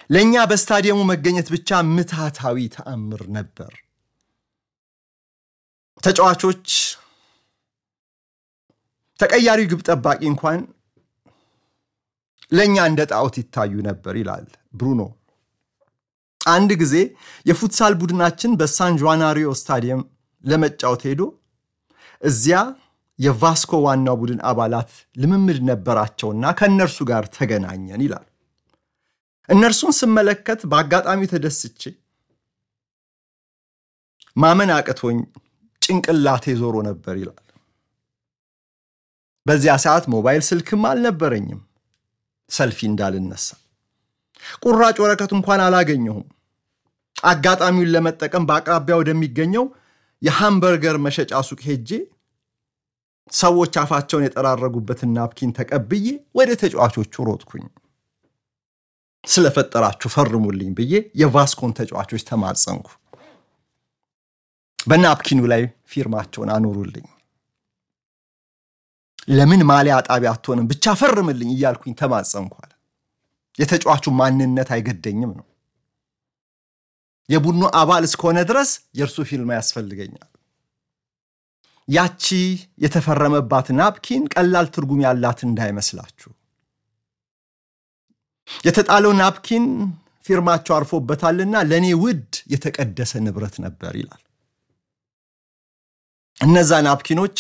ለእኛ በስታዲየሙ መገኘት ብቻ ምትሃታዊ ተአምር ነበር። ተጫዋቾች፣ ተቀያሪው ግብ ጠባቂ እንኳን ለእኛ እንደ ጣዖት ይታዩ ነበር ይላል ብሩኖ። አንድ ጊዜ የፉትሳል ቡድናችን በሳን ዣናሪዮ ስታዲየም ለመጫወት ሄዶ እዚያ የቫስኮ ዋናው ቡድን አባላት ልምምድ ነበራቸውና ከእነርሱ ጋር ተገናኘን ይላል። እነርሱን ስመለከት በአጋጣሚ ተደስቼ ማመን አቅቶኝ ጭንቅላቴ ዞሮ ነበር ይላል። በዚያ ሰዓት ሞባይል ስልክም አልነበረኝም ሰልፊ እንዳልነሳ ቁራጭ ወረቀት እንኳን አላገኘሁም። አጋጣሚውን ለመጠቀም በአቅራቢያ ወደሚገኘው የሃምበርገር መሸጫ ሱቅ ሄጄ ሰዎች አፋቸውን የጠራረጉበትን ናፕኪን ተቀብዬ ወደ ተጫዋቾቹ ሮጥኩኝ። ስለፈጠራችሁ ፈርሙልኝ ብዬ የቫስኮን ተጫዋቾች ተማጸንኩ። በናፕኪኑ ላይ ፊርማቸውን አኖሩልኝ። ለምን ማሊያ ጣቢያ አትሆንም ብቻ ፈርምልኝ እያልኩኝ ተማጸንኳል። የተጫዋቹ ማንነት አይገደኝም ነው። የቡድኑ አባል እስከሆነ ድረስ የእርሱ ፊርማ ያስፈልገኛል። ያቺ የተፈረመባት ናፕኪን ቀላል ትርጉም ያላት እንዳይመስላችሁ። የተጣለው ናፕኪን ፊርማቸው አርፎበታልና ለእኔ ውድ የተቀደሰ ንብረት ነበር ይላል። እነዛ ናፕኪኖች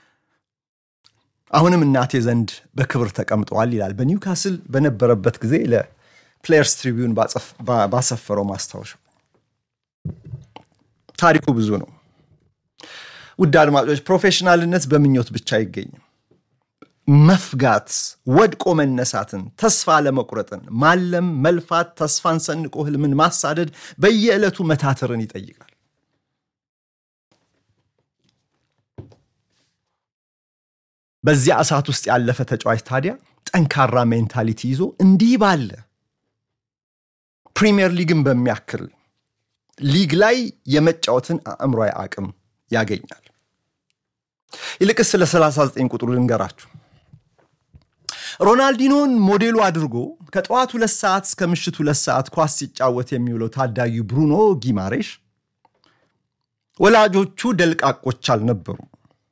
አሁንም እናቴ ዘንድ በክብር ተቀምጠዋል ይላል። በኒውካስል በነበረበት ጊዜ ለፕሌየርስ ትሪቢዩን ባሰፈረው ማስታወሻ። ታሪኩ ብዙ ነው። ውድ አድማጮች፣ ፕሮፌሽናልነት በምኞት ብቻ አይገኝም። መፍጋት፣ ወድቆ መነሳትን፣ ተስፋ ለመቁረጥን፣ ማለም፣ መልፋት፣ ተስፋን ሰንቆ ህልምን ማሳደድ፣ በየዕለቱ መታተርን ይጠይቃል። በዚያ እሳት ውስጥ ያለፈ ተጫዋች ታዲያ ጠንካራ ሜንታሊቲ ይዞ እንዲህ ባለ ፕሪሚየር ሊግን በሚያክል ሊግ ላይ የመጫወትን አእምሯዊ አቅም ያገኛል። ይልቅስ ስለ 39 ቁጥሩ ልንገራችሁ። ሮናልዲኖን ሞዴሉ አድርጎ ከጠዋት ሁለት ሰዓት እስከ ምሽት ሁለት ሰዓት ኳስ ሲጫወት የሚውለው ታዳጊው ብሩኖ ጊማሬሽ ወላጆቹ ደልቃቆች አልነበሩም።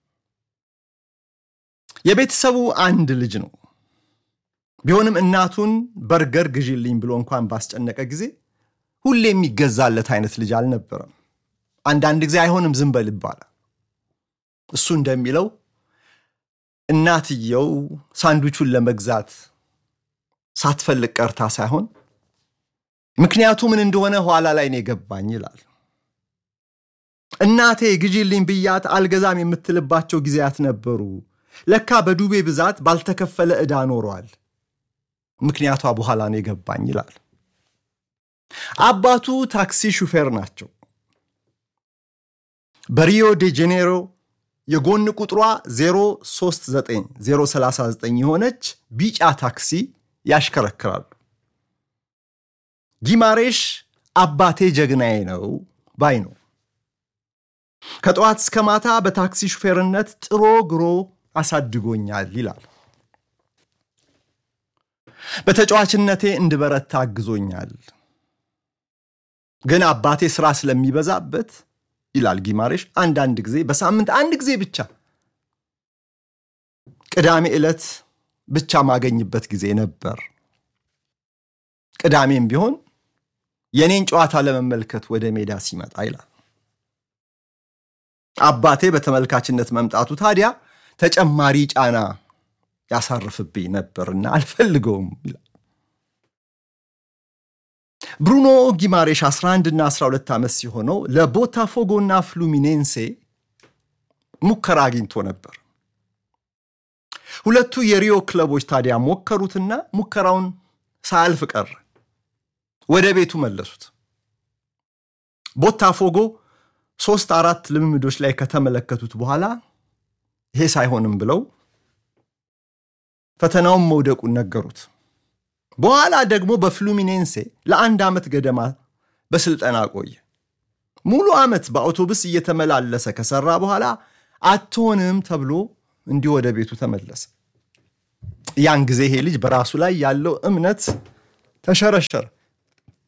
የቤተሰቡ አንድ ልጅ ነው። ቢሆንም እናቱን በርገር ግዢልኝ ብሎ እንኳን ባስጨነቀ ጊዜ ሁሌ የሚገዛለት አይነት ልጅ አልነበረም። አንዳንድ ጊዜ አይሆንም ዝም በል ይባላል። እሱ እንደሚለው እናትየው ሳንዱቹን ለመግዛት ሳትፈልግ ቀርታ ሳይሆን ምክንያቱ ምን እንደሆነ ኋላ ላይ ነው የገባኝ ይላል። እናቴ ግዢልኝ ብያት አልገዛም የምትልባቸው ጊዜያት ነበሩ። ለካ በዱቤ ብዛት ባልተከፈለ ዕዳ ኖሯል። ምክንያቷ በኋላ ነው የገባኝ ይላል። አባቱ ታክሲ ሹፌር ናቸው። በሪዮ ዴ ጄኔሮ የጎን ቁጥሯ 039039 የሆነች ቢጫ ታክሲ ያሽከረክራሉ። ጊማሬሽ አባቴ ጀግናዬ ነው ባይ ነው። ከጠዋት እስከ ማታ በታክሲ ሹፌርነት ጥሮ ግሮ አሳድጎኛል ይላል። በተጫዋችነቴ እንድበረታ አግዞኛል። ግን አባቴ ስራ ስለሚበዛበት ይላል ጊማሬሽ፣ አንዳንድ ጊዜ በሳምንት አንድ ጊዜ ብቻ ቅዳሜ ዕለት ብቻ ማገኝበት ጊዜ ነበር። ቅዳሜም ቢሆን የኔን ጨዋታ ለመመልከት ወደ ሜዳ ሲመጣ ይላል። አባቴ በተመልካችነት መምጣቱ ታዲያ ተጨማሪ ጫና ያሳርፍብኝ ነበርና አልፈልገውም ይላል። ብሩኖ ጊማሬሽ 11 እና 12 ዓመት ሲሆነው ለቦታፎጎና ፍሉሚኔንሴ ሙከራ አግኝቶ ነበር። ሁለቱ የሪዮ ክለቦች ታዲያ ሞከሩትና ሙከራውን ሳያልፍ ቀረ። ወደ ቤቱ መለሱት። ቦታፎጎ ሶስት አራት ልምምዶች ላይ ከተመለከቱት በኋላ ይሄ ሳይሆንም ብለው ፈተናውን መውደቁን ነገሩት። በኋላ ደግሞ በፍሉሚኔንሴ ለአንድ ዓመት ገደማ በስልጠና ቆየ። ሙሉ ዓመት በአውቶቡስ እየተመላለሰ ከሰራ በኋላ አትሆንም ተብሎ እንዲህ ወደ ቤቱ ተመለሰ። ያን ጊዜ ይሄ ልጅ በራሱ ላይ ያለው እምነት ተሸረሸረ።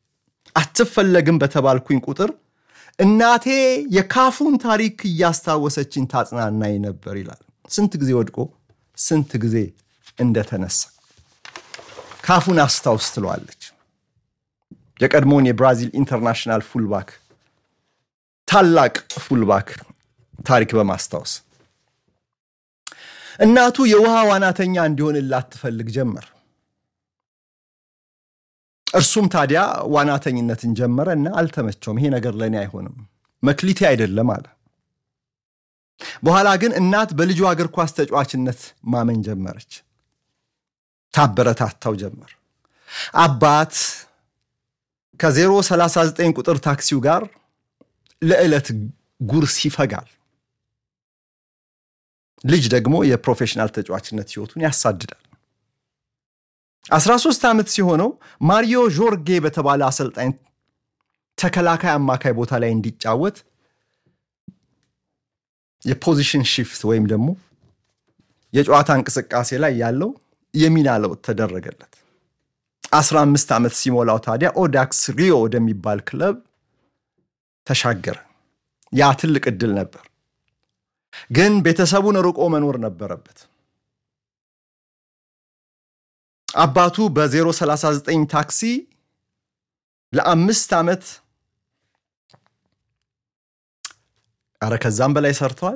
አትፈለግም በተባልኩኝ ቁጥር እናቴ የካፉን ታሪክ እያስታወሰችኝ ታጽናናኝ ነበር ይላል። ስንት ጊዜ ወድቆ ስንት ጊዜ እንደተነሳ ካፉን አስታውስ ትለዋለች። የቀድሞውን የብራዚል ኢንተርናሽናል ፉልባክ ታላቅ ፉልባክ ታሪክ በማስታወስ እናቱ የውሃ ዋናተኛ እንዲሆንላት ትፈልግ ጀመር። እርሱም ታዲያ ዋናተኝነትን ጀመረ እና አልተመቸውም። ይሄ ነገር ለእኔ አይሆንም፣ መክሊቴ አይደለም አለ። በኋላ ግን እናት በልጇ እግር ኳስ ተጫዋችነት ማመን ጀመረች። ታበረታታው ጀመር። አባት ከ039 ቁጥር ታክሲው ጋር ለዕለት ጉርስ ይፈጋል። ልጅ ደግሞ የፕሮፌሽናል ተጫዋችነት ህይወቱን ያሳድዳል። 13 ዓመት ሲሆነው ማሪዮ ዦርጌ በተባለ አሰልጣኝ ተከላካይ አማካይ ቦታ ላይ እንዲጫወት የፖዚሽን ሽፍት ወይም ደግሞ የጨዋታ እንቅስቃሴ ላይ ያለው የሚና ለውጥ ተደረገለት። 15 ዓመት ሲሞላው ታዲያ ኦዳክስ ሪዮ ወደሚባል ክለብ ተሻገረ። ያ ትልቅ ዕድል ነበር፣ ግን ቤተሰቡን ርቆ መኖር ነበረበት። አባቱ በ039 ታክሲ ለአምስት ዓመት አረ ከዛም በላይ ሰርተዋል።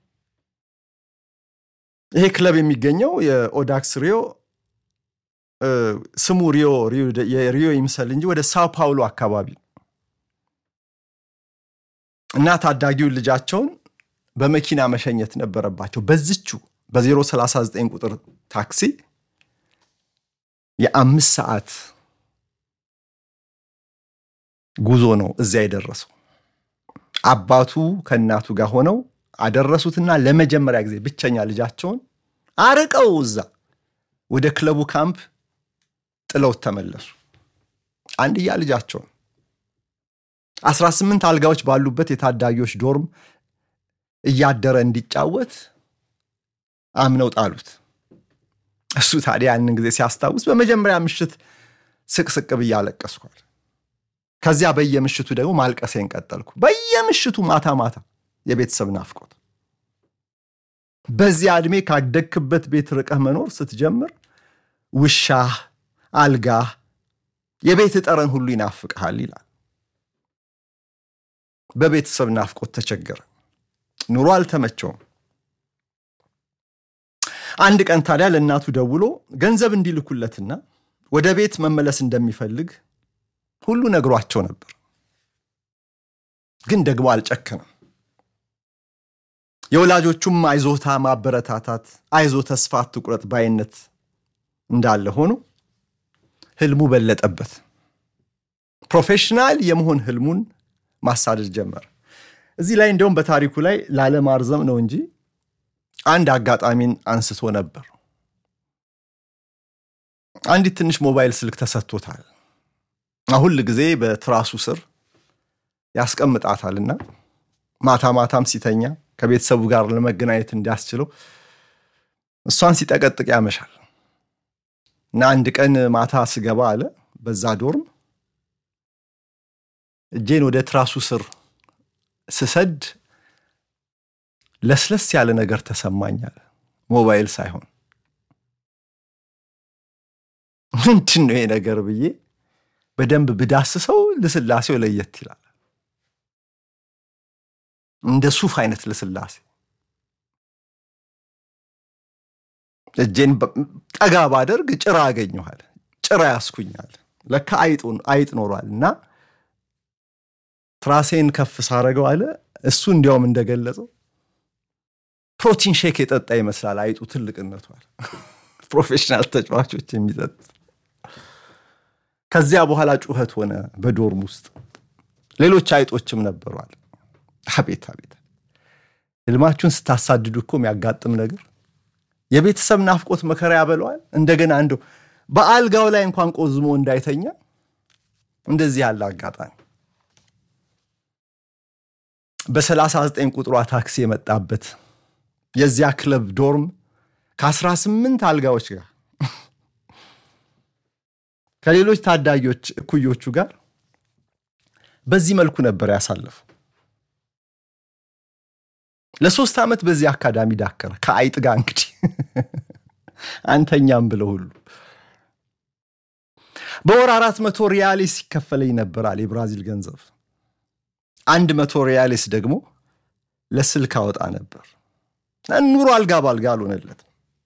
ይሄ ክለብ የሚገኘው የኦዳክስ ሪዮ ስሙ ሪዮ የሪዮ ይምሰል እንጂ ወደ ሳው ፓውሎ አካባቢ እና ታዳጊውን ልጃቸውን በመኪና መሸኘት ነበረባቸው። በዝቹ በ039 ቁጥር ታክሲ የአምስት ሰዓት ጉዞ ነው እዚያ የደረሰው። አባቱ ከእናቱ ጋር ሆነው አደረሱትና ለመጀመሪያ ጊዜ ብቸኛ ልጃቸውን አርቀው እዛ ወደ ክለቡ ካምፕ ጥለውት ተመለሱ። አንድያ ልጃቸውን 18 አልጋዎች ባሉበት የታዳጊዎች ዶርም እያደረ እንዲጫወት አምነው ጣሉት። እሱ ታዲያ ያንን ጊዜ ሲያስታውስ በመጀመሪያ ምሽት ስቅስቅ ብዬ አለቀስኳል። ከዚያ በየምሽቱ ደግሞ ማልቀሴን ቀጠልኩ። በየምሽቱ ማታ ማታ የቤተሰብ ናፍቆት። በዚያ ዕድሜ ካደግክበት ቤት ርቀህ መኖር ስትጀምር ውሻህ፣ አልጋህ፣ የቤት ጠረን ሁሉ ይናፍቅሃል ይላል። በቤተሰብ ናፍቆት ተቸገረ። ኑሮ አልተመቸውም። አንድ ቀን ታዲያ ለእናቱ ደውሎ ገንዘብ እንዲልኩለትና ወደ ቤት መመለስ እንደሚፈልግ ሁሉ ነግሯቸው ነበር። ግን ደግሞ አልጨከንም። የወላጆቹም አይዞታ ማበረታታት፣ አይዞ ተስፋ አትቁረጥ ባይነት እንዳለ ሆኖ ህልሙ በለጠበት። ፕሮፌሽናል የመሆን ህልሙን ማሳደድ ጀመረ። እዚህ ላይ እንዲያውም በታሪኩ ላይ ላለማርዘም ነው እንጂ አንድ አጋጣሚን አንስቶ ነበር። አንዲት ትንሽ ሞባይል ስልክ ተሰጥቶታል። ሁል ጊዜ በትራሱ ስር ያስቀምጣታልና ማታ ማታም ሲተኛ ከቤተሰቡ ጋር ለመገናኘት እንዲያስችለው እሷን ሲጠቀጥቅ ያመሻል እና አንድ ቀን ማታ ስገባ አለ በዛ ዶርም እጄን ወደ ትራሱ ስር ስሰድ ለስለስ ያለ ነገር ተሰማኛል። ሞባይል ሳይሆን ምንድን ነው ይሄ ነገር ብዬ በደንብ ብዳስሰው ልስላሴው ለየት ይላል። እንደ ሱፍ አይነት ልስላሴ። እጄን ጠጋ ባደርግ ጭራ አገኘኋል። ጭራ ያስኩኛል። ለካ አይጥ ኖሯል እና ትራሴን ከፍ ሳረገው አለ እሱ እንዲያውም እንደገለጸው ፕሮቲን ሼክ የጠጣ ይመስላል አይጡ ትልቅነቷል። ፕሮፌሽናል ተጫዋቾች የሚጠጡት። ከዚያ በኋላ ጩኸት ሆነ በዶርም ውስጥ ሌሎች አይጦችም ነበሯል። አቤት አቤት! ህልማችሁን ስታሳድዱ እኮ የሚያጋጥም ነገር የቤተሰብ ናፍቆት መከራ ያበለዋል። እንደገና እንደው በአልጋው ላይ እንኳን ቆዝሞ እንዳይተኛ እንደዚህ ያለ አጋጣሚ በ39 ቁጥሯ ታክሲ የመጣበት የዚያ ክለብ ዶርም ከ18 አልጋዎች ጋር ከሌሎች ታዳጊዎች እኩዮቹ ጋር በዚህ መልኩ ነበር ያሳለፈው። ለሶስት ዓመት በዚህ አካዳሚ ዳከረ ከአይጥ ጋር እንግዲህ አንተኛም ብለው ሁሉ በወር አራት መቶ ሪያሌስ ሲከፈለኝ ነበራል የብራዚል ገንዘብ። አንድ መቶ ሪያሌስ ደግሞ ለስልክ አወጣ ነበር። ኑሮ አልጋ ባልጋ አልሆነለትም።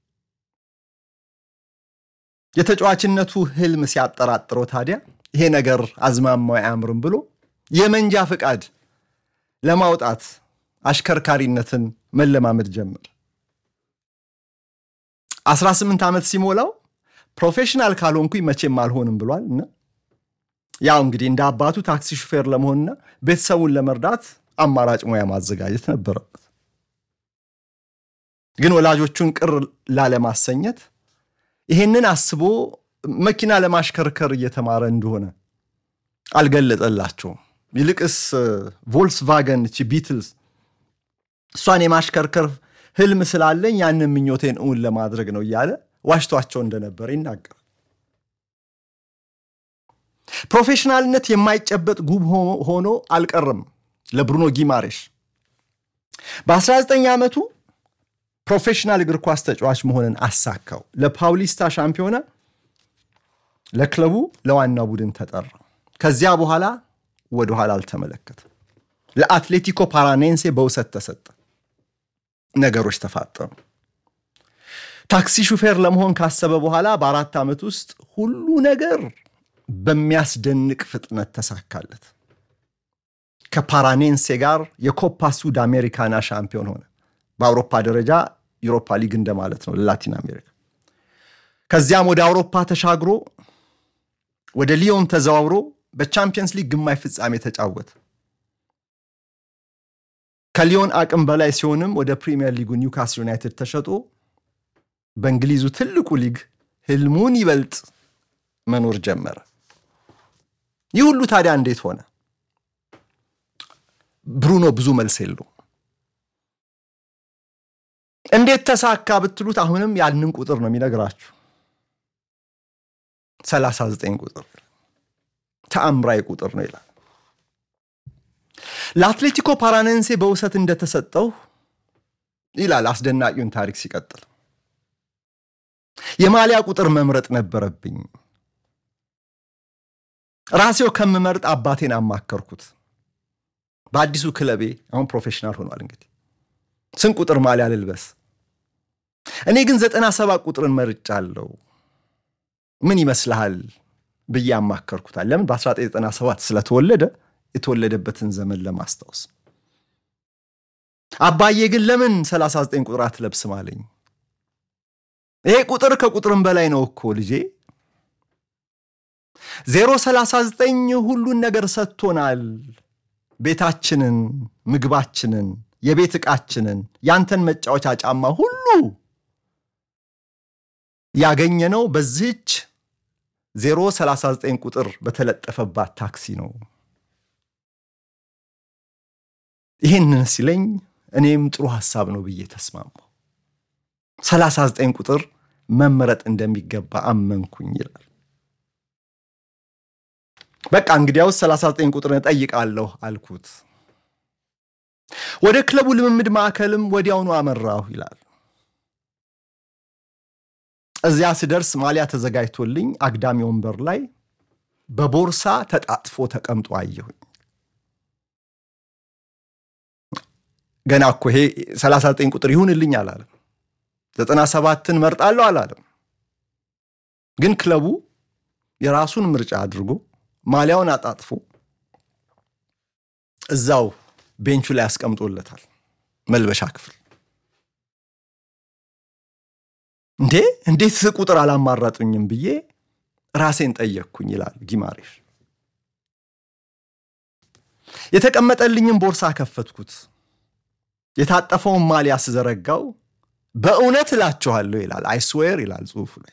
የተጫዋችነቱ ህልም ሲያጠራጥረው ታዲያ ይሄ ነገር አዝማማው አያምርም ብሎ የመንጃ ፈቃድ ለማውጣት አሽከርካሪነትን መለማመድ ጀመር። 18 ዓመት ሲሞላው ፕሮፌሽናል ካልሆንኩኝ መቼም አልሆንም ብሏል እና ያው እንግዲህ እንደ አባቱ ታክሲ ሹፌር ለመሆንና ቤተሰቡን ለመርዳት አማራጭ ሙያ ማዘጋጀት ነበረበት። ግን ወላጆቹን ቅር ላለማሰኘት ይሄንን አስቦ መኪና ለማሽከርከር እየተማረ እንደሆነ አልገለጠላቸውም። ይልቅስ ቮልክስቫገን ቺ ቢትልስ እሷን የማሽከርከር ህልም ስላለኝ ያንን ምኞቴን እውን ለማድረግ ነው እያለ ዋሽቷቸው እንደነበረ ይናገራል። ፕሮፌሽናልነት የማይጨበጥ ጉብ ሆኖ አልቀርም ለብሩኖ ጊማሬሽ። በ19 ዓመቱ ፕሮፌሽናል እግር ኳስ ተጫዋች መሆንን አሳካው። ለፓውሊስታ ሻምፒዮና ለክለቡ ለዋናው ቡድን ተጠራ። ከዚያ በኋላ ወደኋላ አልተመለከተም። ለአትሌቲኮ ፓራኔንሴ በውሰት ተሰጠ። ነገሮች ተፋጠኑ። ታክሲ ሹፌር ለመሆን ካሰበ በኋላ በአራት ዓመት ውስጥ ሁሉ ነገር በሚያስደንቅ ፍጥነት ተሳካለት። ከፓራኔንሴ ጋር የኮፓ ሱድ አሜሪካና ሻምፒዮን ሆነ። በአውሮፓ ደረጃ ዩሮፓ ሊግ እንደማለት ነው ለላቲን አሜሪካ። ከዚያም ወደ አውሮፓ ተሻግሮ ወደ ሊዮን ተዘዋውሮ በቻምፒየንስ ሊግ ግማሽ ፍጻሜ ተጫወተ። ከሊዮን አቅም በላይ ሲሆንም ወደ ፕሪሚየር ሊጉ ኒውካስል ዩናይትድ ተሸጦ በእንግሊዙ ትልቁ ሊግ ህልሙን ይበልጥ መኖር ጀመረ። ይህ ሁሉ ታዲያ እንዴት ሆነ? ብሩኖ ብዙ መልስ የለው። እንዴት ተሳካ ብትሉት አሁንም ያንን ቁጥር ነው የሚነግራችሁ። 39 ቁጥር ተአምራዊ ቁጥር ነው ይላል። ለአትሌቲኮ ፓራኔንሴ በውሰት እንደተሰጠው ይላል አስደናቂውን ታሪክ ሲቀጥል የማሊያ ቁጥር መምረጥ ነበረብኝ። ራሴው ከምመርጥ አባቴን አማከርኩት። በአዲሱ ክለቤ አሁን ፕሮፌሽናል ሆኗል። እንግዲህ ስንት ቁጥር ማሊያ ልልበስ? እኔ ግን ዘጠና ሰባት ቁጥርን መርጫለሁ። ምን ይመስልሃል ብዬ አማከርኩታል። ለምን በ1997 ስለተወለደ የተወለደበትን ዘመን ለማስታወስ። አባዬ ግን ለምን 39 ቁጥር አትለብስም አለኝ። ይሄ ቁጥር ከቁጥርም በላይ ነው እኮ ልጄ። ዜሮ 39 ሁሉን ነገር ሰጥቶናል። ቤታችንን፣ ምግባችንን፣ የቤት ዕቃችንን፣ ያንተን መጫወቻ ጫማ ሁሉ ያገኘነው በዚህች ዜሮ 39 ቁጥር በተለጠፈባት ታክሲ ነው። ይህንን ሲለኝ እኔም ጥሩ ሐሳብ ነው ብዬ ተስማማው። 39 ቁጥር መመረጥ እንደሚገባ አመንኩኝ ይላል። በቃ እንግዲያውስ 39 ቁጥር እጠይቃለሁ አልኩት። ወደ ክለቡ ልምምድ ማዕከልም ወዲያውኑ አመራሁ ይላል። እዚያ ስደርስ ማሊያ ተዘጋጅቶልኝ አግዳሚ ወንበር ላይ በቦርሳ ተጣጥፎ ተቀምጦ አየሁኝ። ገና እኮ ይሄ 39 ቁጥር ይሁንልኝ አላለም። 97ን መርጣለሁ አላለም። ግን ክለቡ የራሱን ምርጫ አድርጎ ማሊያውን አጣጥፎ እዛው ቤንቹ ላይ ያስቀምጦለታል መልበሻ ክፍል። እንዴ እንዴት ቁጥር አላማራጡኝም ብዬ ራሴን ጠየቅኩኝ ይላል ጊማሬሽ። የተቀመጠልኝም ቦርሳ ከፈትኩት። የታጠፈውን ማሊያ ስዘረጋው በእውነት እላችኋለሁ ይላል አይስዌር ይላል ጽሑፉ ላይ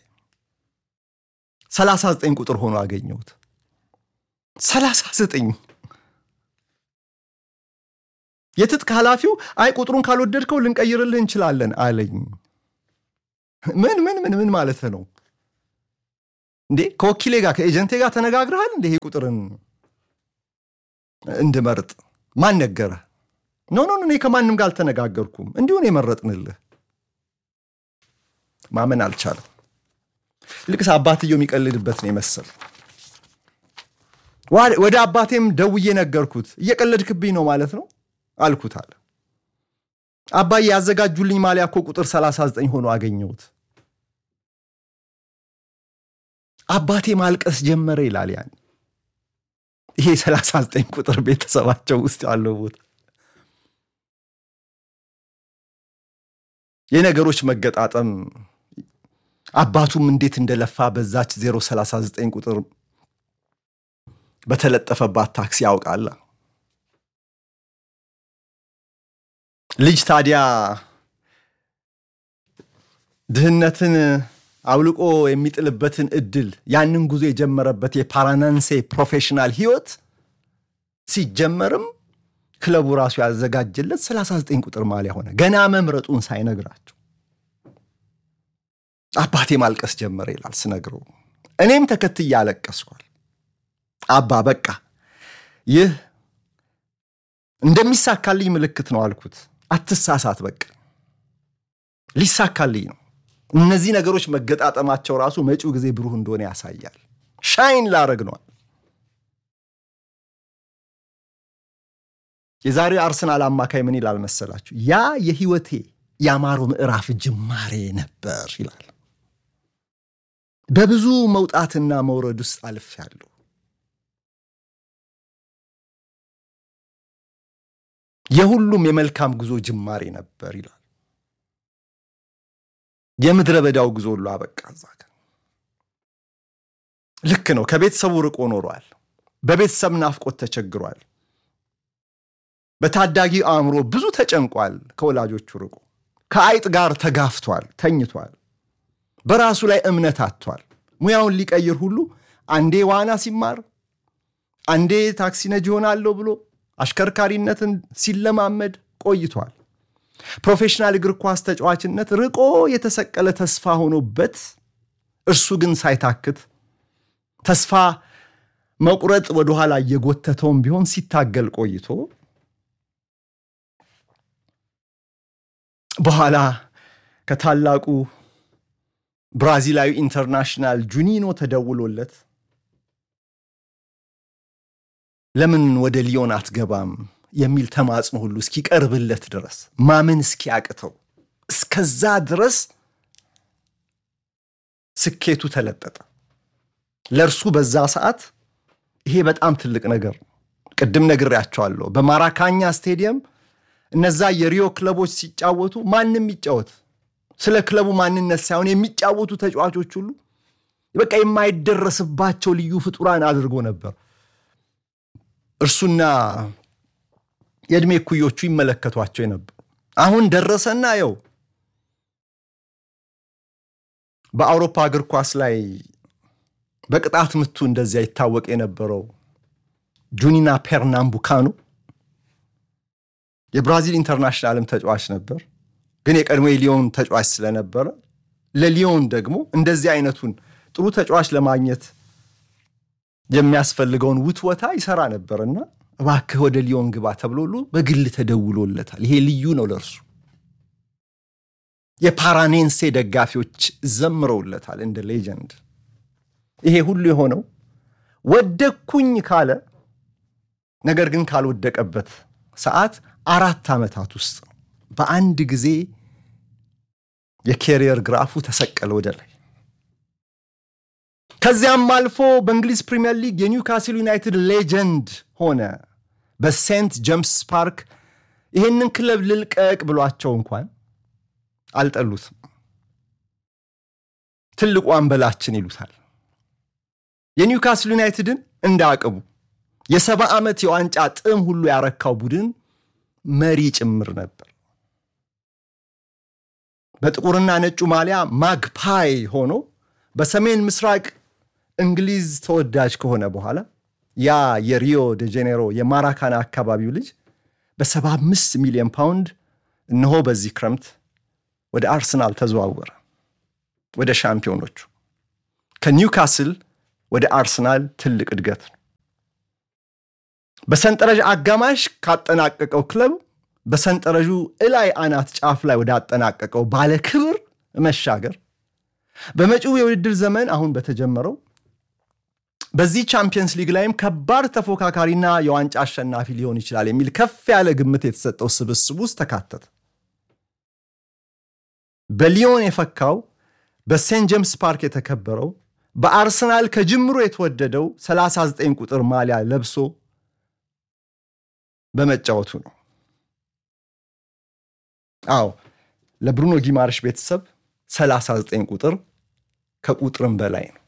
39 ቁጥር ሆኖ አገኘሁት። 39 የትጥቅ ኃላፊው አይ ቁጥሩን ካልወደድከው ልንቀይርልህ እንችላለን አለኝ። ምን ምን ምን ምን ማለት ነው እንዴ? ከወኪሌ ጋር ከኤጀንቴ ጋር ተነጋግረሃል እንዴ? ይሄ ቁጥርን እንድመርጥ ማን ነገረ? ኖ ኖ እኔ ከማንም ጋር አልተነጋገርኩም፣ እንዲሁን የመረጥንልህ። ማመን አልቻለም። ይልቅስ አባትየው የሚቀልድበት ነው የመሰል። ወደ አባቴም ደውዬ ነገርኩት። እየቀለድክብኝ ነው ማለት ነው አልኩት አለ። አባዬ ያዘጋጁልኝ ማሊያ እኮ ቁጥር 39 ሆኖ አገኘሁት። አባቴ ማልቀስ ጀመረ ይላል። ያን ይሄ 39 ቁጥር ቤተሰባቸው ውስጥ ያለው ቦታ የነገሮች መገጣጠም አባቱም እንዴት እንደለፋ በዛች 039 ቁጥር በተለጠፈባት ታክሲ ያውቃል። ልጅ ታዲያ ድህነትን አውልቆ የሚጥልበትን እድል ያንን ጉዞ የጀመረበት የፓራናንሴ ፕሮፌሽናል ህይወት ሲጀመርም ክለቡ ራሱ ያዘጋጀለት 39 ቁጥር ማሊያ ሆነ። ገና መምረጡን ሳይነግራቸው አባቴ ማልቀስ ጀመረ ይላል ስነግረው። እኔም ተከትዬ አለቀስኳል። አባ በቃ ይህ እንደሚሳካልኝ ምልክት ነው አልኩት። አትሳሳት፣ በቃ ሊሳካልኝ ነው። እነዚህ ነገሮች መገጣጠማቸው ራሱ መጪው ጊዜ ብሩህ እንደሆነ ያሳያል። ሻይን ላረግ ነዋል። የዛሬው አርሰናል አማካይ ምን ይላል መሰላችሁ? ያ የህይወቴ ያማረው ምዕራፍ ጅማሬ ነበር ይላል። በብዙ መውጣትና መውረድ ውስጥ አልፌያለሁ። የሁሉም የመልካም ጉዞ ጅማሬ ነበር ይላል። የምድረ በዳው ጉዞ ሁሉ አበቃ እዛ ጋር። ልክ ነው። ከቤተሰቡ ርቆ ኖሯል። በቤተሰብ ናፍቆት ተቸግሯል። በታዳጊ አእምሮ ብዙ ተጨንቋል። ከወላጆቹ ርቆ ከአይጥ ጋር ተጋፍቷል፣ ተኝቷል። በራሱ ላይ እምነት አጥቷል። ሙያውን ሊቀይር ሁሉ አንዴ ዋና ሲማር፣ አንዴ ታክሲ ነጂ ሆናለሁ ብሎ አሽከርካሪነትን ሲለማመድ ቆይቷል። ፕሮፌሽናል እግር ኳስ ተጫዋችነት ርቆ የተሰቀለ ተስፋ ሆኖበት እርሱ ግን ሳይታክት ተስፋ መቁረጥ ወደኋላ እየጎተተውም ቢሆን ሲታገል ቆይቶ በኋላ ከታላቁ ብራዚላዊ ኢንተርናሽናል ጁኒኖ ተደውሎለት ለምን ወደ ሊዮን አትገባም የሚል ተማጽኖ ሁሉ እስኪቀርብለት ድረስ ማመን እስኪያቅተው እስከዛ ድረስ ስኬቱ ተለጠጠ። ለእርሱ በዛ ሰዓት ይሄ በጣም ትልቅ ነገር ነው። ቅድም ነግሬያቸዋለሁ። በማራካኛ ስቴዲየም እነዛ የሪዮ ክለቦች ሲጫወቱ ማንም ይጫወት ስለ ክለቡ ማንነት ሳይሆን የሚጫወቱ ተጫዋቾች ሁሉ በቃ የማይደረስባቸው ልዩ ፍጡራን አድርጎ ነበር እርሱና የዕድሜ እኩዮቹ ይመለከቷቸው የነበሩ። አሁን ደረሰና የው በአውሮፓ እግር ኳስ ላይ በቅጣት ምቱ እንደዚያ ይታወቅ የነበረው ጁኒና ፔርናምቡካኖ የብራዚል ኢንተርናሽናልም ተጫዋች ነበር። ግን የቀድሞ የሊዮን ተጫዋች ስለነበረ ለሊዮን ደግሞ እንደዚህ አይነቱን ጥሩ ተጫዋች ለማግኘት የሚያስፈልገውን ውትወታ ይሰራ ነበርና እባክህ ወደ ሊዮን ግባ ተብሎ ሁሉ በግል ተደውሎለታል። ይሄ ልዩ ነው ለእርሱ። የፓራኔንሴ ደጋፊዎች ዘምረውለታል እንደ ሌጀንድ። ይሄ ሁሉ የሆነው ወደኩኝ ካለ ነገር ግን ካልወደቀበት ሰዓት አራት ዓመታት ውስጥ ነው። በአንድ ጊዜ የኬሪየር ግራፉ ተሰቀለ ወደ ላይ። ከዚያም አልፎ በእንግሊዝ ፕሪምየር ሊግ የኒውካስል ዩናይትድ ሌጀንድ ሆነ። በሴንት ጄምስ ፓርክ ይህንን ክለብ ልልቀቅ ብሏቸው እንኳን አልጠሉትም። ትልቁ አንበላችን ይሉታል። የኒውካስል ዩናይትድን እንደ አቅቡ የሰባ ዓመት የዋንጫ ጥም ሁሉ ያረካው ቡድን መሪ ጭምር ነበር። በጥቁርና ነጩ ማሊያ ማግፓይ ሆኖ በሰሜን ምስራቅ እንግሊዝ ተወዳጅ ከሆነ በኋላ ያ የሪዮ ደ ጄኔሮ የማራካና አካባቢው ልጅ በ75 ሚሊዮን ፓውንድ እነሆ በዚህ ክረምት ወደ አርሰናል ተዘዋወረ። ወደ ሻምፒዮኖቹ ከኒውካስል ወደ አርሰናል ትልቅ እድገት ነው። በሰንጠረዥ አጋማሽ ካጠናቀቀው ክለብ በሰንጠረዡ እላይ አናት ጫፍ ላይ ወደ አጠናቀቀው ባለ ክብር መሻገር በመጪው የውድድር ዘመን አሁን በተጀመረው በዚህ ቻምፒየንስ ሊግ ላይም ከባድ ተፎካካሪና የዋንጫ አሸናፊ ሊሆን ይችላል የሚል ከፍ ያለ ግምት የተሰጠው ስብስብ ውስጥ ተካተተ። በሊዮን የፈካው በሴንት ጄምስ ፓርክ የተከበረው በአርሰናል ከጅምሮ የተወደደው 39 ቁጥር ማሊያ ለብሶ በመጫወቱ ነው። አዎ ለብሩኖ ጊማርሽ ቤተሰብ 39 ቁጥር ከቁጥርም በላይ ነው።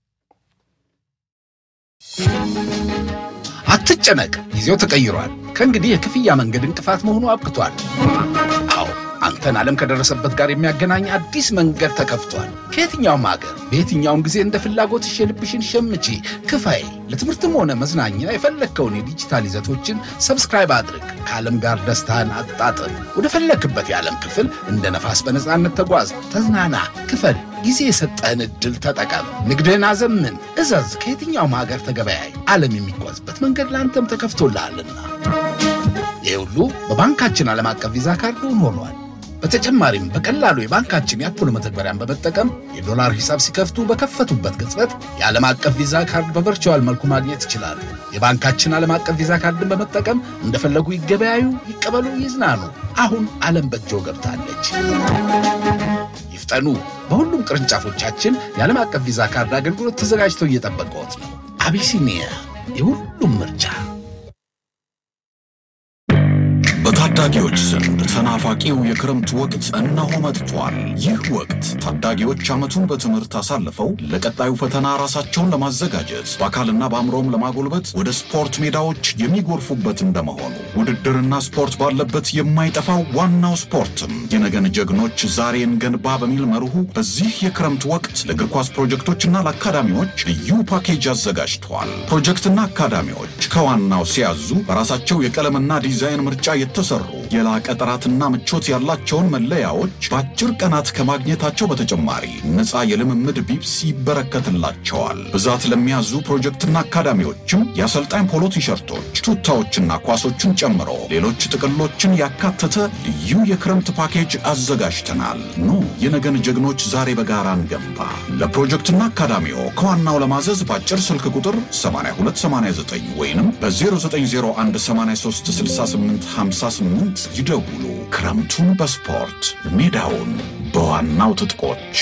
አትጨነቅ፣ ጊዜው ተቀይሯል። ከእንግዲህ የክፍያ መንገድ እንቅፋት መሆኑ አብቅቷል። አዎ አንተን ዓለም ከደረሰበት ጋር የሚያገናኝ አዲስ መንገድ ተከፍቷል። ከየትኛውም ሀገር በየትኛውም ጊዜ እንደ ፍላጎትሽ የልብሽን ሸምቺ፣ ክፈይ። ለትምህርትም ሆነ መዝናኛ የፈለግከውን የዲጂታል ይዘቶችን ሰብስክራይብ አድርግ። ከዓለም ጋር ደስታን አጣጥም። ወደ ፈለግክበት የዓለም ክፍል እንደ ነፋስ በነፃነት ተጓዝ፣ ተዝናና፣ ክፈል። ጊዜ የሰጠህን ዕድል ተጠቀም። ንግድህን አዘምን፣ እዘዝ። ከየትኛውም ሀገር ተገበያይ። ዓለም የሚጓዝበት መንገድ ለአንተም ተከፍቶልሃልና ይህ ሁሉ በባንካችን ዓለም አቀፍ ቪዛ ካርድ እውን ሆኗል። በተጨማሪም በቀላሉ የባንካችን የአፖሎ መተግበሪያን በመጠቀም የዶላር ሂሳብ ሲከፍቱ በከፈቱበት ቅጽበት የዓለም አቀፍ ቪዛ ካርድ በቨርቹዋል መልኩ ማግኘት ይችላሉ። የባንካችን ዓለም አቀፍ ቪዛ ካርድን በመጠቀም እንደፈለጉ ይገበያዩ፣ ይቀበሉ፣ ይዝናኑ። አሁን ዓለም በእጆ ገብታለች። ይፍጠኑ። በሁሉም ቅርንጫፎቻችን የዓለም አቀፍ ቪዛ ካርድ አገልግሎት ተዘጋጅተው እየጠበቀዎት ነው። አቢሲኒያ የሁሉም ምርጫ። በታዳጊዎች ዘንድ ተናፋቂው የክረምት ወቅት እነሆ መጥቷል። ይህ ወቅት ታዳጊዎች ዓመቱን በትምህርት አሳልፈው ለቀጣዩ ፈተና ራሳቸውን ለማዘጋጀት በአካልና በአእምሮም ለማጎልበት ወደ ስፖርት ሜዳዎች የሚጎርፉበት እንደመሆኑ ውድድርና ስፖርት ባለበት የማይጠፋው ዋናው ስፖርትም የነገን ጀግኖች ዛሬን ገንባ በሚል መርሁ በዚህ የክረምት ወቅት ለእግር ኳስ ፕሮጀክቶችና ለአካዳሚዎች ልዩ ፓኬጅ አዘጋጅተዋል። ፕሮጀክትና አካዳሚዎች ከዋናው ሲያዙ በራሳቸው የቀለምና ዲዛይን ምርጫ የተሰሩ የላቀ ጥራትና ምቾት ያላቸውን መለያዎች በአጭር ቀናት ከማግኘታቸው በተጨማሪ ነፃ የልምምድ ቢብስ ይበረከትላቸዋል። ብዛት ለሚያዙ ፕሮጀክትና አካዳሚዎችም የአሰልጣኝ ፖሎ ቲሸርቶች፣ ቱታዎችና ኳሶችን ጨምሮ ሌሎች ጥቅሎችን ያካተተ ልዩ የክረምት ፓኬጅ አዘጋጅተናል። ኑ የነገን ጀግኖች ዛሬ በጋራ እንገንባ። ለፕሮጀክትና አካዳሚዎ ከዋናው ለማዘዝ በአጭር ስልክ ቁጥር 8289 ወይንም በ0918386858 ይደውሉ። ክረምቱን በስፖርት ሜዳውን በዋናው ትጥቆች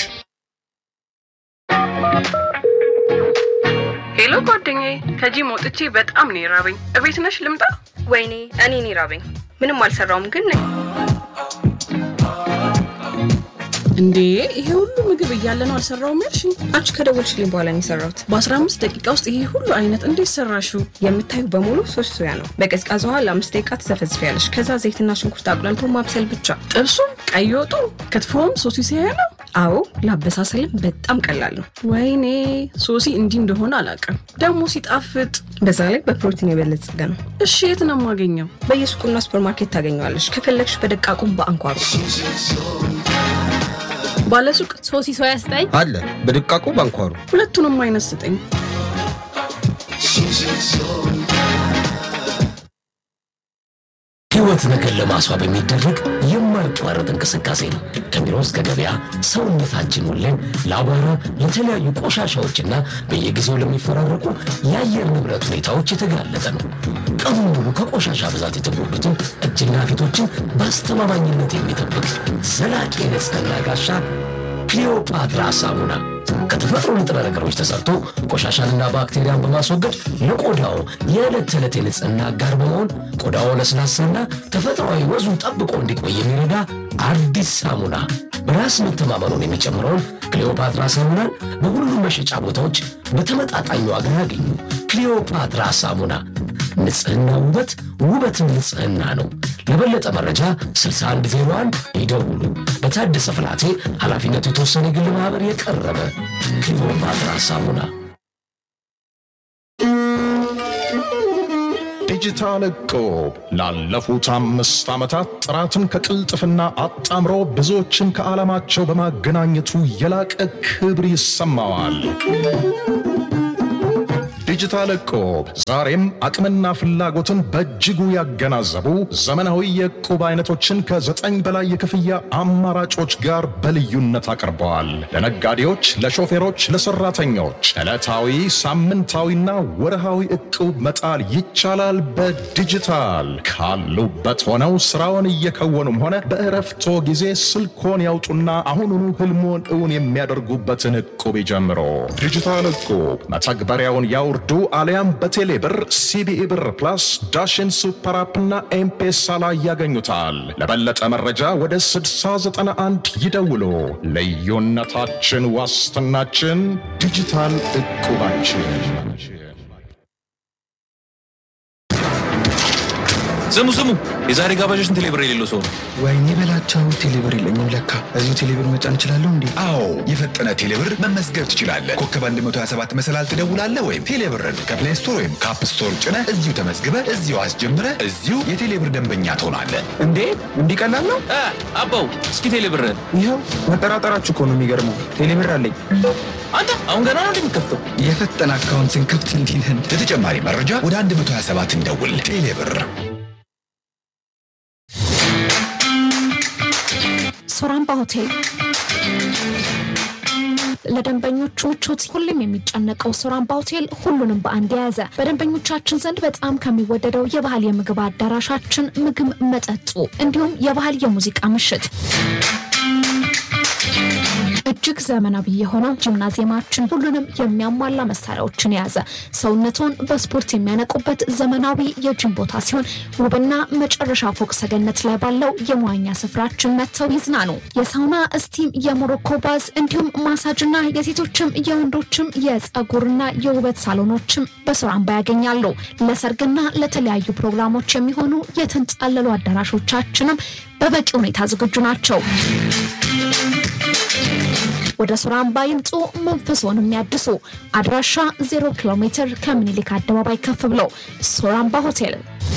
ሄሎ ጓደኛዬ፣ ከጂም ወጥቼ በጣም ነው የራበኝ። እቤት ነሽ ልምጣ? ወይኔ እኔ እኔ ራበኝ። ምንም አልሰራውም ግን ነኝ። እንዴ ይሄ ሁሉ ምግብ እያለ ነው አልሰራውም ያልሽኝ? አንቺ ከደወልሽልኝ በኋላ ነው የሰራሁት። በ15 ደቂቃ ውስጥ ይሄ ሁሉ አይነት እንዴት ሰራሽው? የምታዩ በሙሉ ሶስት ሶያ ነው። በቀዝቃዛ ውሃ ለአምስት ደቂቃ ትዘፈዝፊያለሽ። ከዛ ዘይትና ሽንኩርት አቁላልቶ ማብሰል ብቻ። ጥብሱም፣ ቀይ ወጡ፣ ክትፎም ሶሲ ሲያያ ነው። አዎ ለአበሳሰልም በጣም ቀላል ነው። ወይኔ ሶሲ እንዲህ እንደሆነ አላውቅም። ደግሞ ሲጣፍጥ። በዛ ላይ በፕሮቲን የበለጸገ ነው። እሺ የት ነው የማገኘው? በየሱቁና ሱፐርማርኬት ታገኘዋለሽ። ከፈለግሽ በደቃቁም በአንኳሩ ባለሱቅ ሶሲ ሶያ ስጠኝ አለ በድቃቁ ባንኳሩ ሁለቱንም አይነት ስጠኝ። ሕይወት ነገር ለማስዋብ የሚደረግ የማይቋረጥ እንቅስቃሴ ነው። ከቢሮ እስከ ገበያ ሰውነታችን ሁሌም ለአቧራ፣ ለተለያዩ ቆሻሻዎችና በየጊዜው ለሚፈራረቁ የአየር ንብረት ሁኔታዎች የተጋለጠ ነው። ቀኑን ሙሉ ከቆሻሻ ብዛት የተጎዱትን እጅና ፊቶችን በአስተማማኝነት የሚጠብቅ ዘላቂ የንጽህና ጋሻ ክሊዮፓትራ ሳሙና ከተፈጥሮ ንጥረ ነገሮች ተሰርቶ ቆሻሻንና ባክቴሪያን በማስወገድ ለቆዳው የዕለት ተዕለት የንጽህና አጋር በመሆን ቆዳው ለስላሳና ተፈጥሯዊ ወዙን ጠብቆ እንዲቆይ የሚረዳ አዲስ ሳሙና። በራስ መተማመኑን የሚጨምረውን ክሊዮፓትራ ሳሙናን በሁሉም መሸጫ ቦታዎች በተመጣጣኝ ዋጋ ያገኙ። ክሊዮፓትራ ሳሙና ንጽህና ውበት፣ ውበትም ንጽህና ነው። ለበለጠ መረጃ 6101 ይደውሉ። በታደሰ ፍላቴ ኃላፊነቱ የተወሰነ የግል ማኅበር የቀረበ ክሊዮፓትራ ሳሙና። ዲጂታል እቁብ ላለፉት አምስት ዓመታት ጥራትን ከቅልጥፍና አጣምሮ ብዙዎችን ከዓላማቸው በማገናኘቱ የላቀ ክብር ይሰማዋል። ዲጂታል እቁብ ዛሬም አቅምና ፍላጎትን በእጅጉ ያገናዘቡ ዘመናዊ የእቁብ አይነቶችን ከዘጠኝ በላይ የክፍያ አማራጮች ጋር በልዩነት አቅርበዋል። ለነጋዴዎች፣ ለሾፌሮች፣ ለሰራተኞች ዕለታዊ፣ ሳምንታዊና ወርሃዊ እቁብ መጣል ይቻላል። በዲጂታል ካሉበት ሆነው ስራውን እየከወኑም ሆነ በእረፍቶ ጊዜ ስልኮን ያውጡና አሁኑኑ ህልሞን እውን የሚያደርጉበትን እቁብ ይጀምሩ። ዲጂታል እቁብ መተግበሪያውን ያውርዱ አሊያም በቴሌ ብር፣ ሲቢኢ ብር ፕላስ፣ ዳሽን ሱፐር አፕና ኤምፔሳ ላይ ያገኙታል። ለበለጠ መረጃ ወደ 6091 ይደውሉ። ልዩነታችን ዋስትናችን ዲጂታል እቁባችን። ስሙ ስሙ፣ የዛሬ ጋባዦችን ቴሌብር የሌለው ሰው ነው። ወይኔ በላቸው ቴሌብር የለኝም ለካ። እዚሁ ቴሌብር መጫን እችላለሁ እንዴ? አዎ የፈጠነ ቴሌብር መመዝገብ ትችላለህ። ኮከብ 127 መሰላል ትደውላለህ ወይም ቴሌብርን ከፕሌይ ስቶር ወይም ከአፕ ስቶር ጭነህ እዚሁ ተመዝግበህ እዚሁ አስጀምረህ እዚሁ የቴሌብር ደንበኛ ትሆናለህ። እንዴ እንዲህ ቀላል ነው? አባው እስኪ ቴሌብርን ይኸው መጠራጠራችሁ እኮ ነው የሚገርመው። ቴሌብር አለኝ። አንተ አሁን ገና ነው እንደሚከፍተው። የፈጠነ አካውንት ስንከፍት እንዲህ ነን። ለተጨማሪ መረጃ ወደ 127 እንደውል። ቴሌብር ሶራምባ ሆቴል ለደንበኞቹ ምቾት ሁሌም የሚጨነቀው ሶራምባ ሆቴል ሁሉንም በአንድ የያዘ በደንበኞቻችን ዘንድ በጣም ከሚወደደው የባህል የምግብ አዳራሻችን ምግብ፣ መጠጡ እንዲሁም የባህል የሙዚቃ ምሽት እጅግ ዘመናዊ የሆነው ጂምናዚየማችን ሁሉንም የሚያሟላ መሳሪያዎችን የያዘ ሰውነቶን በስፖርት የሚያነቁበት ዘመናዊ የጂም ቦታ ሲሆን ውብና መጨረሻ ፎቅ ሰገነት ላይ ባለው የመዋኛ ስፍራችን መጥተው ይዝናኑ። የሳውና እስቲም፣ የሞሮኮ ባዝ እንዲሁም ማሳጅና የሴቶችም የወንዶችም የጸጉርና የውበት ሳሎኖችም በሶራምባ ያገኛሉ። ለሰርግና ለተለያዩ ፕሮግራሞች የሚሆኑ የተንጣለሉ አዳራሾቻችንም በበቂ ሁኔታ ዝግጁ ናቸው። ወደ ሶራምባ ይምጡ፣ መንፈስዎን የሚያድሱ። አድራሻ 0 ኪሎ ሜትር ከምኒልክ አደባባይ ከፍ ብሎ ሶራምባ ሆቴል።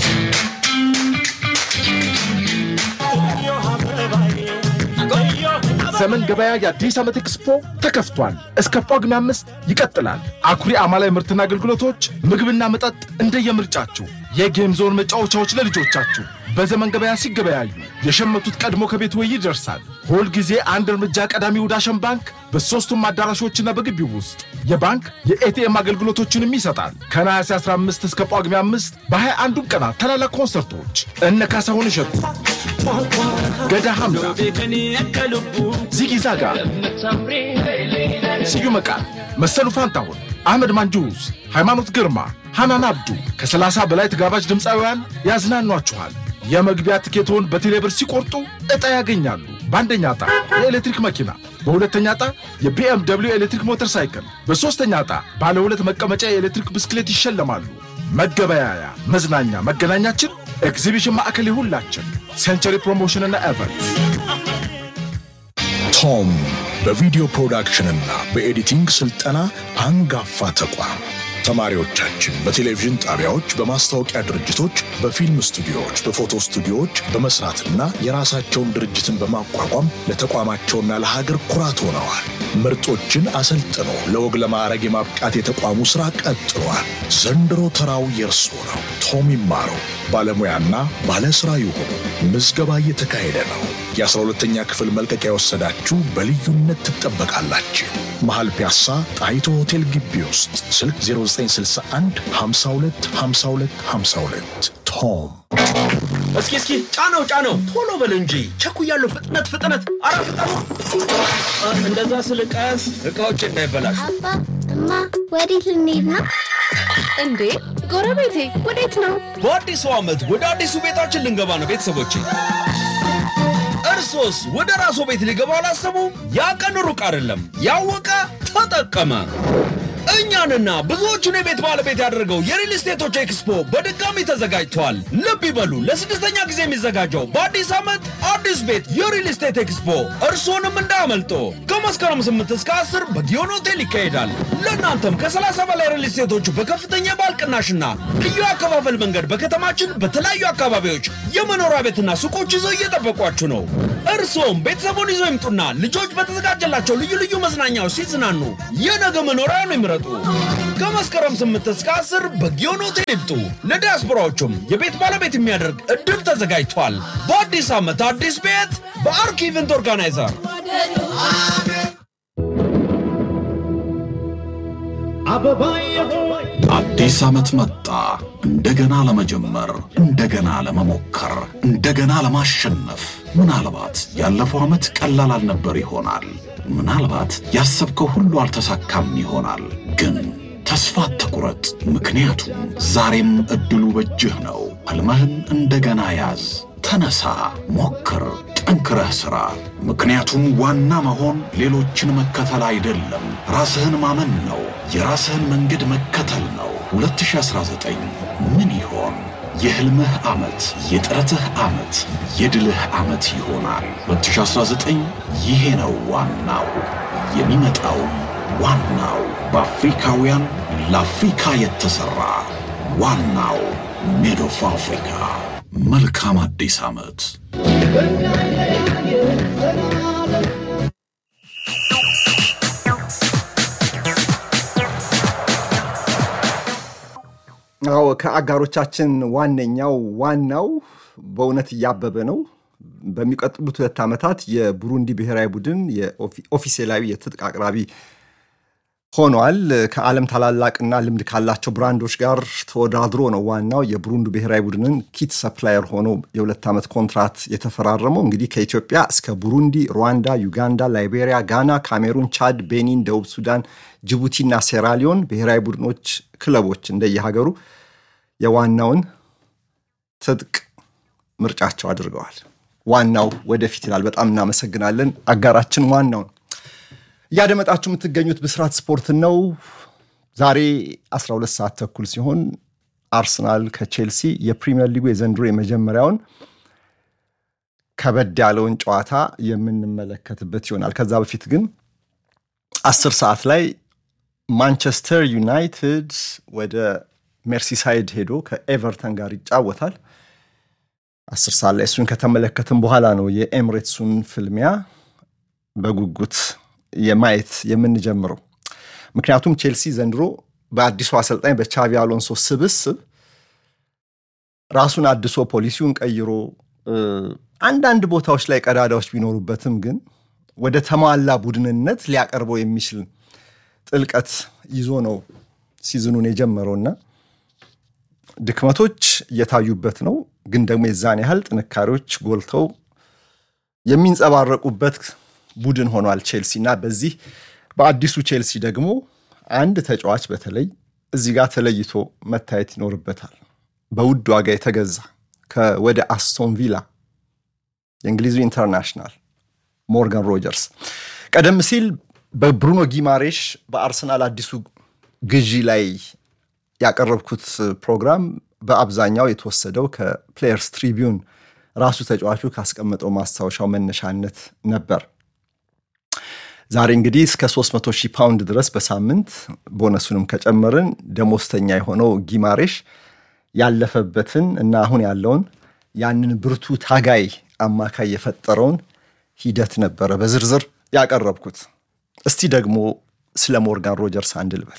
ዘመን ገበያ የአዲስ ዓመት ኤክስፖ ተከፍቷል። እስከ ጳጉሜ አምስት ይቀጥላል። አኩሪ አማላይ ምርትና አገልግሎቶች፣ ምግብና መጠጥ እንደየምርጫችሁ፣ የጌም ዞን መጫወቻዎች ለልጆቻችሁ በዘመን ገበያ ሲገበያዩ የሸመቱት ቀድሞ ከቤት ወይ ይደርሳል። ሁል ጊዜ አንድ እርምጃ ቀዳሚው ዳሸን ባንክ በሦስቱም አዳራሾችና በግቢው ውስጥ የባንክ የኤቲኤም አገልግሎቶችንም ይሰጣል። ከነሐሴ 15 እስከ ጳጉሜ 5 በ21ዱም ቀናት ታላላቅ ኮንሰርቶች እነ ካሳሁን እሸቱ፣ ገዳ ሐምዛ፣ ዚጊ ዛጋ፣ ስዩም መቃል፣ መሰሉ ፋንታሁን፣ አህመድ ማንጁስ፣ ሃይማኖት ግርማ፣ ሐናን አብዱ ከ30 በላይ ተጋባዥ ድምፃውያን ያዝናኗችኋል። የመግቢያ ትኬቶን በቴሌብር ሲቆርጡ ዕጣ ያገኛሉ። በአንደኛ ዕጣ የኤሌክትሪክ መኪና፣ በሁለተኛ ዕጣ የቢኤም ደብሊው ኤሌክትሪክ ሞተር ሳይክል፣ በሦስተኛ ዕጣ ባለ ሁለት መቀመጫ የኤሌክትሪክ ብስክሌት ይሸለማሉ። መገበያያ፣ መዝናኛ፣ መገናኛችን ኤግዚቢሽን ማዕከል የሁላችን ሴንቸሪ ፕሮሞሽንና ኤቨንት ቶም በቪዲዮ ፕሮዳክሽንና በኤዲቲንግ ስልጠና አንጋፋ ተቋም ተማሪዎቻችን በቴሌቪዥን ጣቢያዎች፣ በማስታወቂያ ድርጅቶች፣ በፊልም ስቱዲዮዎች፣ በፎቶ ስቱዲዮዎች በመስራትና የራሳቸውን ድርጅትን በማቋቋም ለተቋማቸውና ለሀገር ኩራት ሆነዋል። ምርጦችን አሰልጥኖ ለወግ ለማዕረግ የማብቃት የተቋሙ ሥራ ቀጥሏል። ዘንድሮ ተራው የእርሶ ነው። ቶም ይማረው፣ ባለሙያና ባለሥራ ይሁኑ። ምዝገባ እየተካሄደ ነው። የ12ተኛ ክፍል መልቀቂያ የወሰዳችሁ በልዩነት ትጠበቃላችሁ። መሃል ፒያሳ ጣይቶ ሆቴል ግቢ ውስጥ ስልክ 0961 52 52 52 ቶም እስኪ እስኪ ጫነው ጫነው፣ ቶሎ በል እንጂ ቸኩያለሁ። ፍጥነት ፍጥነት፣ አረ ፍጠኑ! እንደዛ ስልቀስ እቃዎች እንዳይበላሹ። አባ እማ፣ ወዴት ልንሄድ ነው? እንዴ ጎረቤቴ ወዴት ነው? በአዲሱ ዓመት ወደ አዲሱ ቤታችን ልንገባ ነው ቤተሰቦቼ። እርሶስ ወደ ራስዎ ቤት ሊገባ አላሰቡም? ያ ቀን ሩቅ አይደለም። ያወቀ ተጠቀመ። እኛንና ብዙዎቹን የቤት ባለቤት ያደረገው የሪል ስቴቶች ኤክስፖ በድጋሚ ተዘጋጅተዋል። ልብ ይበሉ፣ ለስድስተኛ ጊዜ የሚዘጋጀው በአዲስ ዓመት አዲስ ቤት የሪል ስቴት ኤክስፖ እርስዎንም እንዳያመልጦ። ከመስከረም 8 እስከ 10 በጊዮን ሆቴል ይካሄዳል። ለእናንተም ከ30 በላይ ሪል ስቴቶች በከፍተኛ የባል ቅናሽና ልዩ አከፋፈል መንገድ በከተማችን በተለያዩ አካባቢዎች የመኖሪያ ቤትና ሱቆች ይዘው እየጠበቋችሁ ነው። እርስዎም ቤተሰቡን ይዘው ይምጡና ልጆች በተዘጋጀላቸው ልዩ ልዩ መዝናኛዎች ሲዝናኑ የነገ መኖሪያ ነው ይምረጡ። ከመስከረም 8 እስከ 10 በጊዮን ሆቴል ይምጡ። ለዲያስፖራዎቹም የቤት ባለቤት የሚያደርግ እድል ተዘጋጅቷል። በአዲስ ዓመት አዲስ ቤት በአርክ ኢቨንት ኦርጋናይዘር አዲስ ዓመት መጣ። እንደገና ለመጀመር፣ እንደገና ለመሞከር፣ እንደገና ለማሸነፍ። ምናልባት ያለፈው ዓመት ቀላል አልነበር ይሆናል። ምናልባት ያሰብከው ሁሉ አልተሳካም ይሆናል። ግን ተስፋ አትቁረጥ፣ ምክንያቱም ዛሬም ዕድሉ በእጅህ ነው። ሕልምህን እንደገና ያዝ። ተነሳ፣ ሞክር፣ ጠንክረህ ሥራ። ምክንያቱም ዋና መሆን ሌሎችን መከተል አይደለም፣ ራስህን ማመን ነው። የራስህን መንገድ መከተል ነው። 2019 ምን ይሆን? የሕልምህ ዓመት፣ የጥረትህ ዓመት፣ የድልህ ዓመት ይሆናል። 2019 ይሄ ነው ዋናው። የሚመጣውም ዋናው በአፍሪካውያን ለአፍሪካ የተሠራ ዋናው ሜድ ኦፍ አፍሪካ። መልካም አዲስ ዓመት። አዎ ከአጋሮቻችን ዋነኛው ዋናው በእውነት እያበበ ነው። በሚቀጥሉት ሁለት ዓመታት የቡሩንዲ ብሔራዊ ቡድን ኦፊሴላዊ የትጥቅ አቅራቢ ሆኗል። ከዓለም ታላላቅና ልምድ ካላቸው ብራንዶች ጋር ተወዳድሮ ነው ዋናው የቡሩንዲ ብሔራዊ ቡድንን ኪት ሰፕላየር ሆኖ የሁለት ዓመት ኮንትራት የተፈራረመው። እንግዲህ ከኢትዮጵያ እስከ ቡሩንዲ፣ ሩዋንዳ፣ ዩጋንዳ፣ ላይቤሪያ፣ ጋና፣ ካሜሩን፣ ቻድ፣ ቤኒን፣ ደቡብ ሱዳን፣ ጅቡቲና ሴራሊዮን ብሔራዊ ቡድኖች ክለቦች እንደየሀገሩ የዋናውን ትጥቅ ምርጫቸው አድርገዋል። ዋናው ወደፊት ይላል። በጣም እናመሰግናለን አጋራችን ዋናውን እያደመጣችሁ የምትገኙት ብስራት ስፖርት ነው። ዛሬ 12 ሰዓት ተኩል ሲሆን አርሰናል ከቼልሲ የፕሪሚየር ሊጉ የዘንድሮ የመጀመሪያውን ከበድ ያለውን ጨዋታ የምንመለከትበት ይሆናል። ከዛ በፊት ግን አስር ሰዓት ላይ ማንቸስተር ዩናይትድ ወደ ሜርሲሳይድ ሄዶ ከኤቨርተን ጋር ይጫወታል። አስር ሰዓት ላይ እሱን ከተመለከትን በኋላ ነው የኤምሬትሱን ፍልሚያ በጉጉት የማየት የምንጀምረው። ምክንያቱም ቼልሲ ዘንድሮ በአዲሱ አሰልጣኝ በቻቪ አሎንሶ ስብስብ ራሱን አድሶ ፖሊሲውን ቀይሮ አንዳንድ ቦታዎች ላይ ቀዳዳዎች ቢኖሩበትም ግን ወደ ተሟላ ቡድንነት ሊያቀርበው የሚችል ጥልቀት ይዞ ነው ሲዝኑን የጀመረውና ድክመቶች እየታዩበት ነው። ግን ደግሞ የዛን ያህል ጥንካሬዎች ጎልተው የሚንጸባረቁበት ቡድን ሆኗል ቼልሲ እና በዚህ በአዲሱ ቼልሲ ደግሞ አንድ ተጫዋች በተለይ እዚህ ጋር ተለይቶ መታየት ይኖርበታል። በውድ ዋጋ የተገዛ ወደ አስቶን ቪላ የእንግሊዙ ኢንተርናሽናል ሞርጋን ሮጀርስ ቀደም ሲል በብሩኖ ጊማሬሽ በአርሰናል አዲሱ ግዢ ላይ ያቀረብኩት ፕሮግራም በአብዛኛው የተወሰደው ከፕሌየርስ ትሪቢዩን ራሱ ተጫዋቹ ካስቀመጠው ማስታወሻው መነሻነት ነበር። ዛሬ እንግዲህ እስከ 300 ሺህ ፓውንድ ድረስ በሳምንት ቦነሱንም ከጨመርን ደሞዝተኛ የሆነው ጊማሬሽ ያለፈበትን እና አሁን ያለውን ያንን ብርቱ ታጋይ አማካይ የፈጠረውን ሂደት ነበረ በዝርዝር ያቀረብኩት። እስቲ ደግሞ ስለ ሞርጋን ሮጀርስ አንድ ልበል።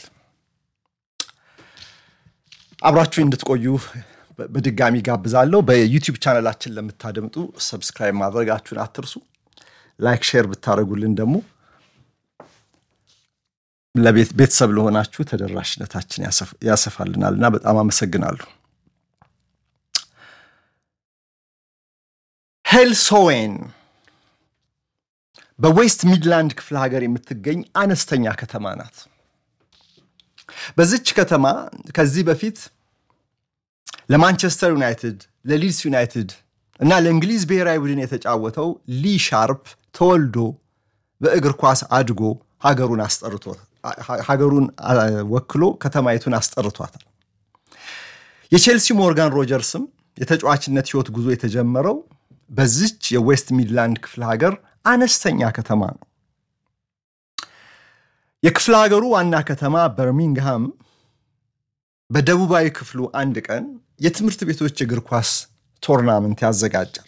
አብራችሁ እንድትቆዩ በድጋሚ ጋብዛለሁ። በዩቲዩብ ቻናላችን ለምታደምጡ ሰብስክራይብ ማድረጋችሁን አትርሱ። ላይክ፣ ሼር ብታደረጉልን ደግሞ ለቤተሰብ ለሆናችሁ ተደራሽነታችን ያሰፋልናል እና በጣም አመሰግናለሁ። ሄልሶዌን በዌስት ሚድላንድ ክፍለ ሀገር የምትገኝ አነስተኛ ከተማ ናት። በዚች ከተማ ከዚህ በፊት ለማንቸስተር ዩናይትድ፣ ለሊድስ ዩናይትድ እና ለእንግሊዝ ብሔራዊ ቡድን የተጫወተው ሊ ሻርፕ ተወልዶ በእግር ኳስ አድጎ ሀገሩን አስጠርቶ ሀገሩን ወክሎ ከተማይቱን አስጠርቷታል። የቼልሲ ሞርጋን ሮጀርስም የተጫዋችነት ህይወት ጉዞ የተጀመረው በዚች የዌስት ሚድላንድ ክፍለ ሀገር አነስተኛ ከተማ ነው። የክፍለ ሀገሩ ዋና ከተማ በርሚንግሃም በደቡባዊ ክፍሉ አንድ ቀን የትምህርት ቤቶች እግር ኳስ ቶርናመንት ያዘጋጃል።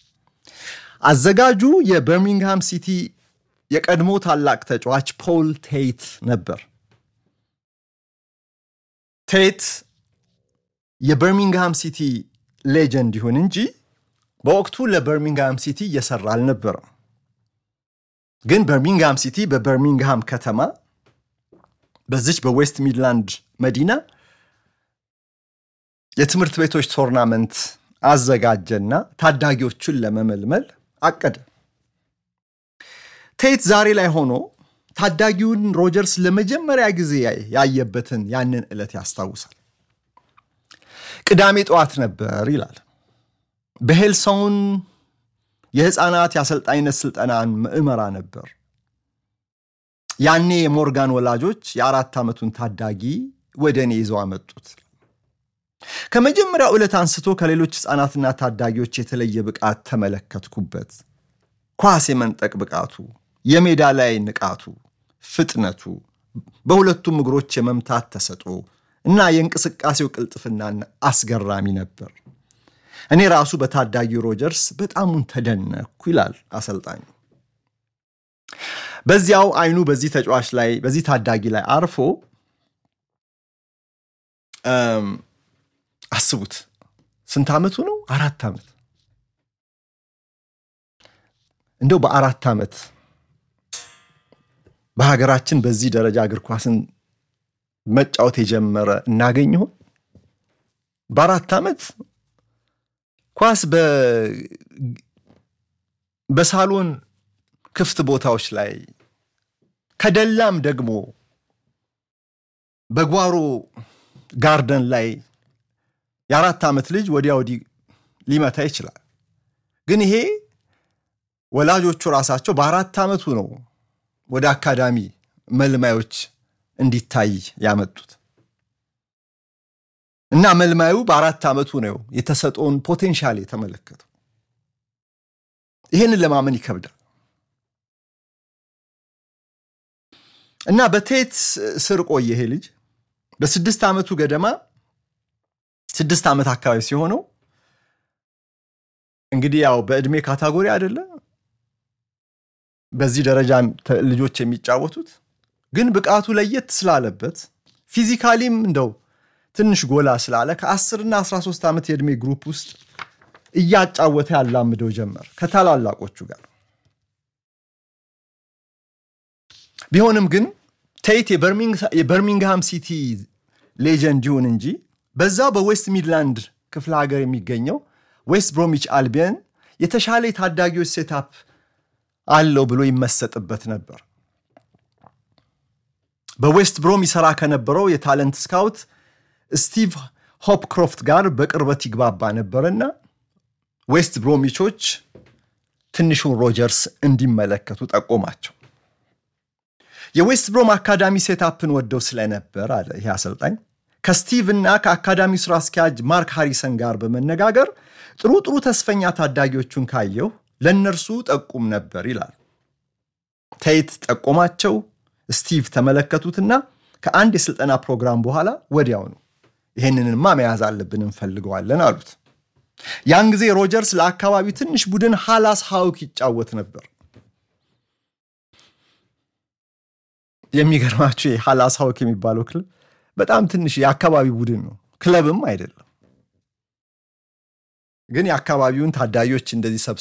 አዘጋጁ የበርሚንግሃም ሲቲ የቀድሞ ታላቅ ተጫዋች ፖል ቴይት ነበር። ቴት የበርሚንግሃም ሲቲ ሌጀንድ ይሁን እንጂ በወቅቱ ለበርሚንግሃም ሲቲ እየሰራ አልነበረም። ግን በርሚንግሃም ሲቲ በበርሚንግሃም ከተማ በዚች በዌስት ሚድላንድ መዲና የትምህርት ቤቶች ቶርናመንት አዘጋጀና ታዳጊዎቹን ለመመልመል አቀደ። ቴት ዛሬ ላይ ሆኖ ታዳጊውን ሮጀርስ ለመጀመሪያ ጊዜ ያየበትን ያንን ዕለት ያስታውሳል። ቅዳሜ ጠዋት ነበር ይላል። በሄልሳውን የህፃናት የአሰልጣኝነት ስልጠናን ምዕመራ ነበር። ያኔ የሞርጋን ወላጆች የአራት ዓመቱን ታዳጊ ወደ እኔ ይዘው አመጡት። ከመጀመሪያው ዕለት አንስቶ ከሌሎች ህፃናትና ታዳጊዎች የተለየ ብቃት ተመለከትኩበት። ኳስ የመንጠቅ ብቃቱ፣ የሜዳ ላይ ንቃቱ፣ ፍጥነቱ፣ በሁለቱም እግሮች የመምታት ተሰጥኦ እና የእንቅስቃሴው ቅልጥፍናን አስገራሚ ነበር። እኔ ራሱ በታዳጊው ሮጀርስ በጣሙን ተደነኩ ይላል አሰልጣኙ። በዚያው አይኑ በዚህ ተጫዋች ላይ በዚህ ታዳጊ ላይ አርፎ አስቡት፣ ስንት ዓመቱ ነው? አራት ዓመት። እንደው በአራት ዓመት በሀገራችን በዚህ ደረጃ እግር ኳስን መጫወት የጀመረ እናገኝ ይሆን? በአራት ዓመት ኳስ በሳሎን ክፍት ቦታዎች ላይ ከደላም ደግሞ በጓሮ ጋርደን ላይ የአራት ዓመት ልጅ ወዲያ ወዲህ ሊመታ ይችላል። ግን ይሄ ወላጆቹ ራሳቸው በአራት ዓመቱ ነው ወደ አካዳሚ መልማዮች እንዲታይ ያመጡት እና መልማዩ በአራት ዓመቱ ነው የተሰጠውን ፖቴንሻል የተመለከተው። ይህንን ለማመን ይከብዳል። እና በቴት ስር ቆየ ይሄ ልጅ በስድስት ዓመቱ ገደማ ስድስት ዓመት አካባቢ ሲሆነው እንግዲህ ያው በዕድሜ ካታጎሪ አይደለ በዚህ ደረጃ ልጆች የሚጫወቱት ግን ብቃቱ ለየት ስላለበት ፊዚካሊም እንደው ትንሽ ጎላ ስላለ ከ10 እና 13 ዓመት የዕድሜ ግሩፕ ውስጥ እያጫወተ ያላምደው ጀመር ከታላላቆቹ ጋር። ቢሆንም ግን ቴት የበርሚንግሃም ሲቲ ሌጀንድ ይሁን እንጂ በዛው በዌስት ሚድላንድ ክፍለ ሀገር የሚገኘው ዌስት ብሮሚች አልቢየን የተሻለ የታዳጊዎች ሴታፕ አለው ብሎ ይመሰጥበት ነበር። በዌስት ብሮም ይሰራ ከነበረው የታለንት ስካውት ስቲቭ ሆፕክሮፍት ጋር በቅርበት ይግባባ ነበርና ዌስት ብሮሚቾች ትንሹን ሮጀርስ እንዲመለከቱ ጠቆማቸው። የዌስት ብሮም አካዳሚ ሴታፕን ወደው ስለነበር አለ ይህ አሰልጣኝ ከስቲቭ እና ከአካዳሚው ስራ አስኪያጅ ማርክ ሃሪሰን ጋር በመነጋገር ጥሩ ጥሩ ተስፈኛ ታዳጊዎቹን ካየው ለእነርሱ ጠቁም ነበር ይላል። ቴት ጠቆማቸው። ስቲቭ ተመለከቱትና ከአንድ የስልጠና ፕሮግራም በኋላ ወዲያውኑ ይህንንማ መያዝ አለብን እንፈልገዋለን አሉት። ያን ጊዜ ሮጀርስ ለአካባቢው ትንሽ ቡድን ሃላስ ሃውክ ይጫወት ነበር። የሚገርማችሁ ሃላስ ሃውክ የሚባለው ክለብ በጣም ትንሽ የአካባቢ ቡድን ነው፣ ክለብም አይደለም። ግን የአካባቢውን ታዳጊዎች እንደዚህ